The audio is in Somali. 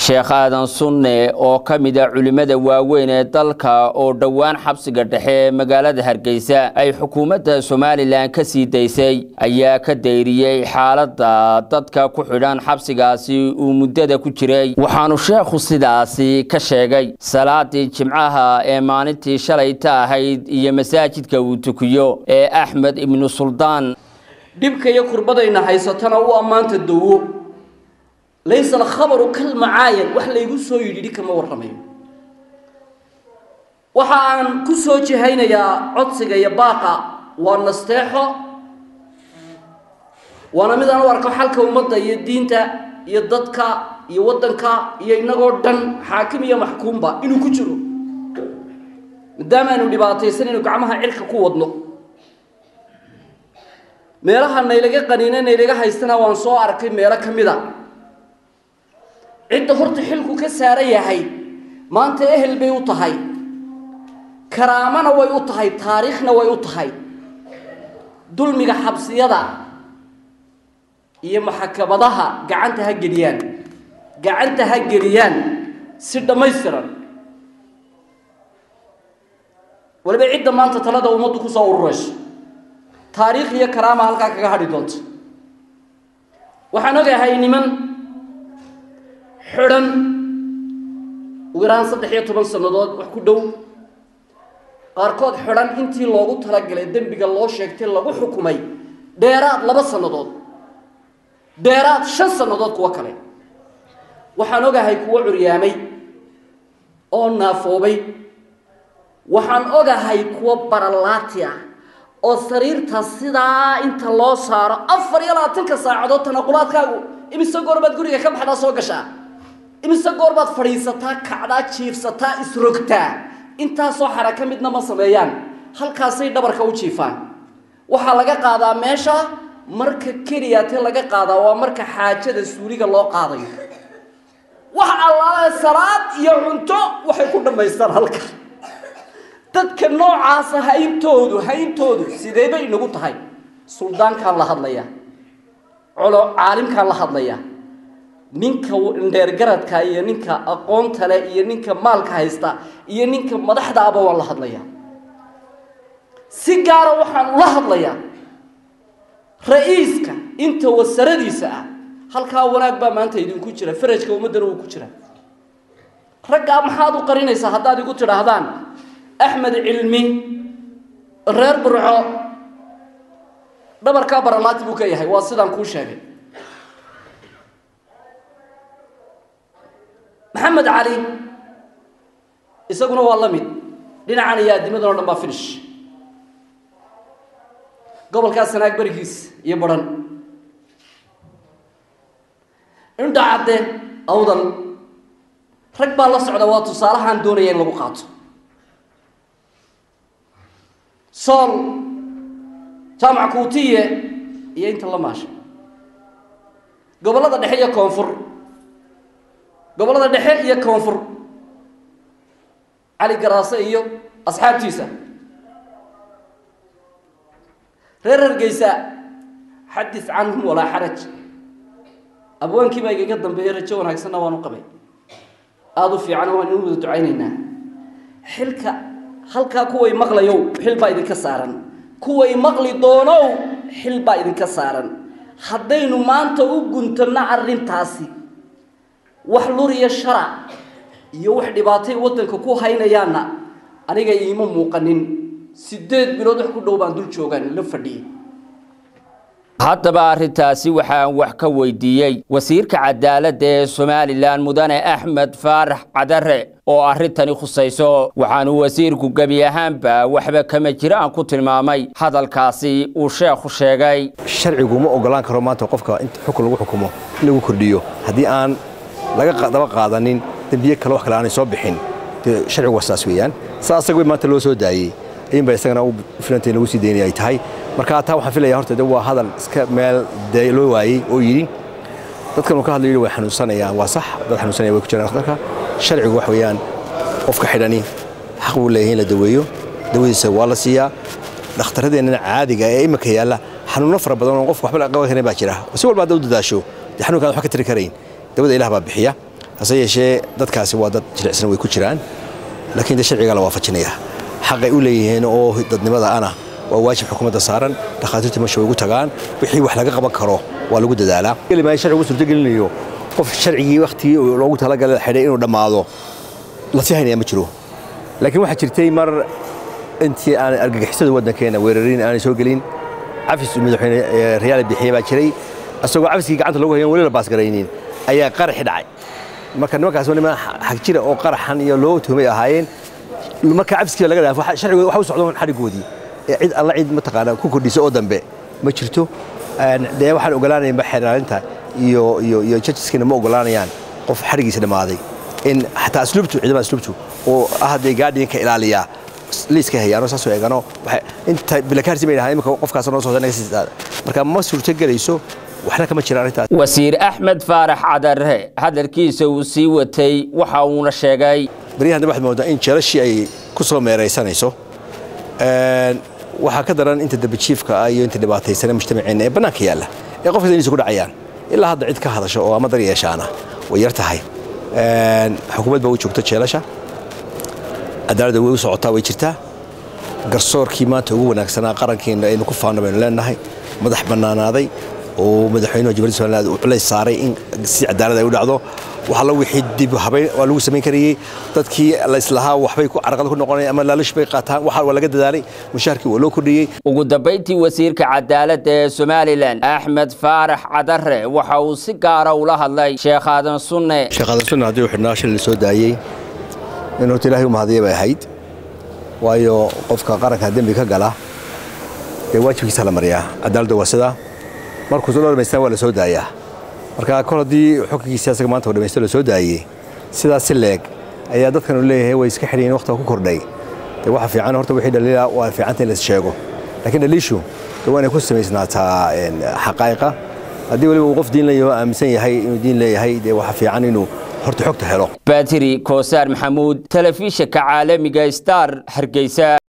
sheekh aadan sunne oo ka mid a culimmada waaweyn ee dalka oo dhowaan xabsiga dhexe ee magaalada hargeysa ay xukuumadda somalilan ka sii daysay ayaa ka dayriyey xaaladda dadka ku xidhan xabsigaasi uu muddada ku jiray waxaanu sheekhu sidaasi ka sheegay salaadii jimcaha ee maalintii shalayta ahayd iyo masaajidka uu tukiyo ee axmed ibnu suldaan dhibka iyo kurbadayna haysatana u ammaanta dawo laysa alkhabaru kalmacaayan wax laygu soo yidhi kama warramayo waxa aan ku soo jihaynayaa codsiga iyo baaqa waa nasteexo waana mid aan u arko xalka ummadda iyo diinta iyo dadka iyo waddanka iyo innagoo dhan xaakim iyo maxkuumba inuu ku jiro maadaama aynu dhibaataysan inu gacmaha cirka ku wadno meelaha naylaga qaniine naylaga haystana waan soo arkay meelo ka mid a cidda horta xilku ka saaran yahay maanta ehel bay u tahay karaamana way u tahay taariikhna way u tahay dulmiga xabsiyada iyo maxakamadaha gacanta ha geliyaan gacanta ha geliyaan si dhammaystiran waliba cidda maanta talada ummaddu kusoo ururayso taariikh iyo karaama halkaa kaga hadhi doonta waxaan ogahay niman xidhan ugu yaraan saddex iyo toban sannadood wax ku dhow qaarkood xidhan intii loogu talagalay dembiga loo sheegtay lagu xukumay dheeraad laba sannadood dheeraad shan sannadood kuwo kale waxaan ogahay kuwo curyaamay oo naafoobay waxaan ogahay kuwo baralaati ah oo sariirta sidaa inta loo saaro afar iyo labaatanka saacadood tanaqulaadkaagu imise goor baad guriga ka baxdaa soo gashaa imise goor baad fadhiisataa kacdaa jiifsataa isrogtaa intaasoo xaraka midna ma sameeyaan halkaasay dhabarka u jiifaan waxaa laga qaadaa meesha marka keliyaate laga qaadaa waa marka xaajada suuliga loo qaadayo wax allaale salaad iyo cunto waxay ku dhammaystaan halka dadka noocaasa hayntoodu hayntoodu sidee bay inagu tahay suldaankaan la hadlayaa colo caalimkaan la hadlayaa ninka indheergaradka iyo ninka aqoonta leh iyo ninka maalka haysta iyo ninka madaxda aba waan la hadlayaa si gaara waxaan ula hadlayaa ra-iiska inta wasaradiisa ah halkaa wanaag baa maanta idinku jira farajka ummaddana wuu ku jira raggaa maxaad u qarinaysaa haddaad igu tidhaahdaan axmed cilmi reer burco dhabarkaa baralaati buu ka yahay waa sidaan kuu sheegay maxamed cali isaguna waa la mid dhinacan iyo addimadan o dhan baa finish gobolkaas sanaag berigiis iyo badhan indha cadde awdal rag baa la socda waa tusaalahaan doonaya in lagu qaato sool jaamac kuutiye iyo inta la maasha gobollada dhexe iyo koonfur gobollada dhexe iyo koonfur cali garaase iyo asxaabtiisa reer hargeysa xadis canhum walaa xaraj abwaankii baa igaga dambeeyey rajo wanaagsanna waan u qabay aada u fiican waan inu wada ducaynaynaa xilka halkaa kuway maqlayow xil baa idinka saaran kuway maqli doonow xil baa idinka saaran haddaynu maanta u guntanno arrintaasi wax luriya shara iyo wax dhibaatay waddanka ku haynayaanna aniga iima muuqanin siddeed bilood wax ku dhow baan dul joogaan la fadhiyey haddaba arrintaasi waxaan wax ka weydiiyey wasiirka cadaaladda ee somalilan mudane axmed faarax cadare oo arrintani khusayso waxaanu wasiirku gebi ahaanba waxba kama jiraan ku tilmaamay hadalkaasi uu sheekhu sheegay sharcigu ma ogolaan karo maanta qofka in xukun lagu xukumo in lagu kordhiyo haddii aan laga daba qaadanin dembiye kale wax kale aanay soo bixin dee sharcigu waa saas weeyaan saa asaga maanta loo soo daayey ayinba isagana u filantay lagu sii daynaya ay tahay marka taa waxaan filaya horta de waa hadal iska meel dee loo waayey oo yidhi dadkan uu ka hadlayo way xanuunsanayaan waa sax dad xanuunsanaya way ku jiraan dalka sharcigu wax weeyaan qofka xidhani xaq buu leeyahay in la daweeyo dawadiisa waa la siiyaa dhakhtarradeennana caadiga ee imika yaalla xanuuno fara badan oo qofka waxba la qaban karin baa jira si walba hadda u dadaasho dee xanuunkaan waxba ka tiri karayn dawada ilaah baa bixiya hase yeeshee dadkaasi waa dad jilicsan way ku jiraan laakiin de sharcigaa la waafajinaya xaqay u leeyihiin oo dadnimada ana waa waajib xukuumadda saaran dhakhaatiirta meesha way ugu tagaan wixii wax laga qaban karo waa lagu dadaalaa maayo sharcigu suurtagelinayo qof sharcigii wakhtigii loogu talagalay xidhay inuu dhammaado la sii haynaya ma jiro laakiin waxaa jirtay mar intii aan argagixisada waddankeena weerarin aanay soo gelin cafis madaxweyne rayaal bixiye baa jiray asagoo cafiskii gacanta lagu hayan weli la baasgaraynin ayaa qaraxi dhacay marka nimankaas waa niman xag jira oo qaraxan iyo loo tuhmay ahaayeen marka cafiskii laga dhaafo sharcigu waxa u socdoon xadhigoodii cid alla cid mataqaana ku kordhisa oo dambe ma jirto dee waxaan ogolaanaynba xeeraalinta iyo iyo iyo judgeskiina ma ogolaanayaan qof xadhigiisa dhammaaday in xataa asluubtu ciidamada asluubtu oo ah dee gaadhiinka ilaaliyaa liiska hayaano saasoo eegano inta bilakaarsi bay dhahaa imika qofkaas noo socda naga sii marka ma suurto gelayso waxna kama jira arrintaas wasiir axmed faarax cadare hadalkiisa uu sii watay waxa uuna sheegay baryahan waxaad moodaa in jeelashii ay ku soo meeraysanayso waxaa ka daran inta dambijiifka ah iyo inta dhibaataysana mujtamaceena ee bannaanka yaalla ee qofkas inaysu ku dhacayaan ilaa hadda cid ka hadasho oo ama dar yeeshaana way yar tahay xukuumad baa u joogta jeelasha cadaaladda way u socotaa way jirtaa garsoorkii maanta ugu wanaagsanaa qarankeena aynu ku faanno baynu leenahay madax bannaanaaday oo madaxweynuhu jamhuuriyadda somaliland uu culays saaray in si cadaalad ay u dhacdo waxa la wixii dib habayn waa lagu samayn karayey dadkii la islahaa waxbay ku carqalad ku noqonayeen ama laalish bay qaataan waxa waa laga dadaalay mushaharkii waa loo kordhiyey ugu dambayntii wasiirka cadaaladda ee somalilan axmed faarax cadare waxa uu si gaara ula hadlay sheekh aadan sunne sheekh aadan sunne haddii uu xidhnaa shil la soo daayey in horta ilaahay u mahadiya bay ahayd waayo qofka qaranka dembi ka gala dee waajibkiisa la mariyaa cadaaladda waa sidaa markuu soo dhamaystaan waa la soo daayaa marka kol haddii xukunkiisa asaga maanta uu dhamaysto la soo daayey sidaas si leeg ayaa dadkan uu leeyahay way iska xidhiyeen waqtiga ku kordhay dee waxa fiican horta wixii dhaliila waa fiicanta in la sheego laakiin dhaliishu dee waa inay ku samaysnaataa xaqaa'iqa haddii weliba uu qof diin leeyaho aaminsan yahay inuu diin leeyahay dee waxa fiican inuu horta xogta helo batiri koosaar maxamuud telefishinka caalamiga star hargeysa